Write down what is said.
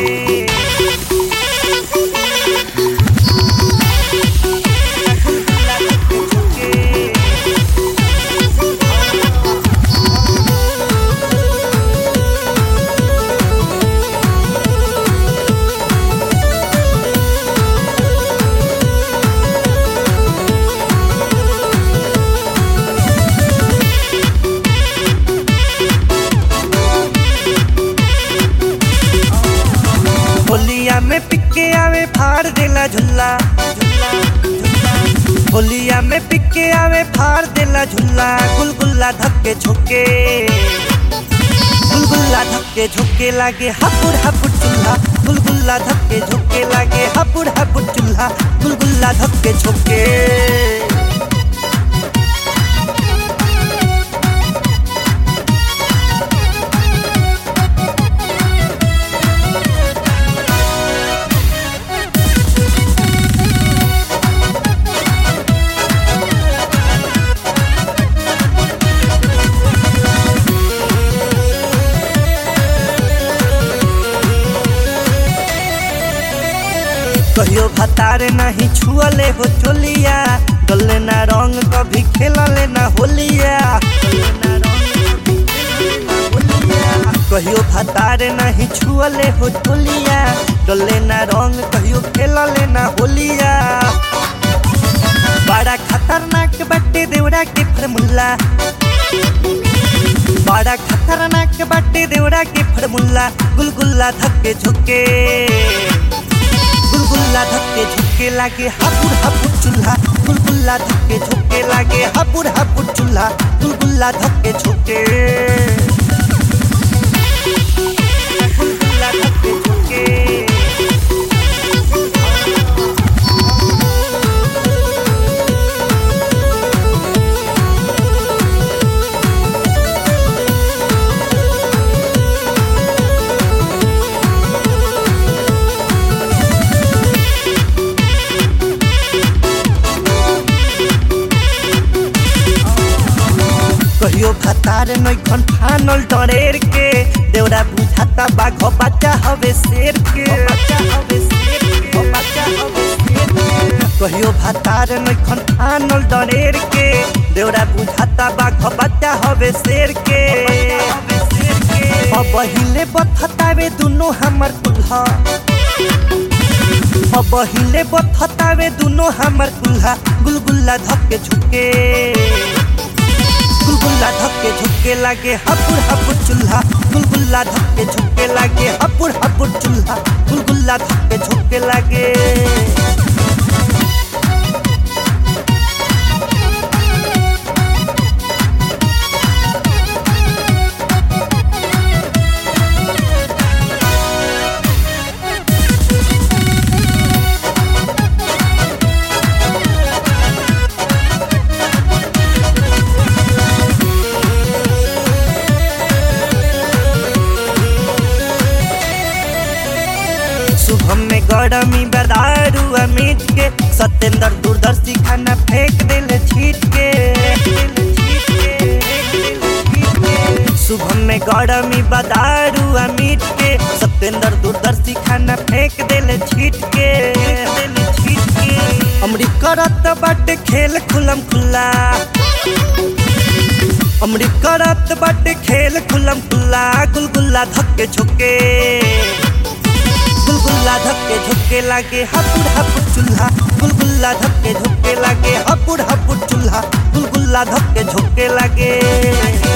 झुके गुलगुल्ला धक्के झुके होलिया में पिके आवे फाड़ देला झुल्ला झुल्ला झुल्ला होलिया में पिके आवे फाड़ देला झुल्ला गुलगुल्ला धक्के झोके गुलगुल्ला धक्के झोके लागे हापुड़ हापुड़ चूल्हा गुलगुल्ला धक्के झोके लागे हापुड़ हापुड़ चूल्हा गुलगुल्ला धक्के झोके कहियो भतार नहीं छुअले हो चोलिया डले ना रंग कभी खेलले ना होलिया कहियो भतार नहीं छुअले हो चोलिया डले ना रंग कहियो खेलले ना होलिया बड़ा खतरनाक बट्टे देवड़ा के फरमुल्ला बड़ा खतरनाक बट्टे देवड़ा के फरमुल्ला गुलगुल्ला धक्के झुके गुलगुल्ला धक्के झुके लागे हापुड़ हापुड़ चूल्हा गुलगुल्ला धक्के झुके लागे हापुड़ हापुड़ चूल्हा गुलगुल्ला धक्के झुके गुलगुल्ला धक्के झुके कहियो भतार नैखन फानल डरेर के देवरा बुझाता बाघ बच्चा हवे शेर के बच्चा हवे शेर के बच्चा हवे शेर के कहियो भतार नैखन फानल डरेर के देवरा बुझाता बाघ बच्चा हवे शेर के अब हिले बथतावे दुनो हमर कुल्हा अब हिले बथतावे दुनो हमर कुल्हा गुलगुल्ला धक्के झुके गुलगुल्ला धक्के झुके लागे हपुड़ हपुड़ चूल्हा गुलगुल्ला धक्के झुके लागे हपुड़ हपुड़ चूल्हा गुलगुल्ला धक्के झुके लागे शुभम में गरमी बदारू अमित के सत्येंद्र दूरदर्शी खाना फेंक दिल छीट के शुभम में गरमी बदारू अमित के सत्येंद्र दूरदर्शी खाना फेंक दिल छीट के अमरी करत बाटे खेल खुलम खुल्ला अमरी करत बाटे खेल खुलम खुल्ला गुलगुल्ला धक्के झुके गुलगुल्ला धक्के झुके लागे हपुड़ हपुड़ चूल्हा गुलगुल्ला धक्के झुके लागे हपुड़ हपुड़ चूल्हा गुलगुल्ला धक्के झुके लागे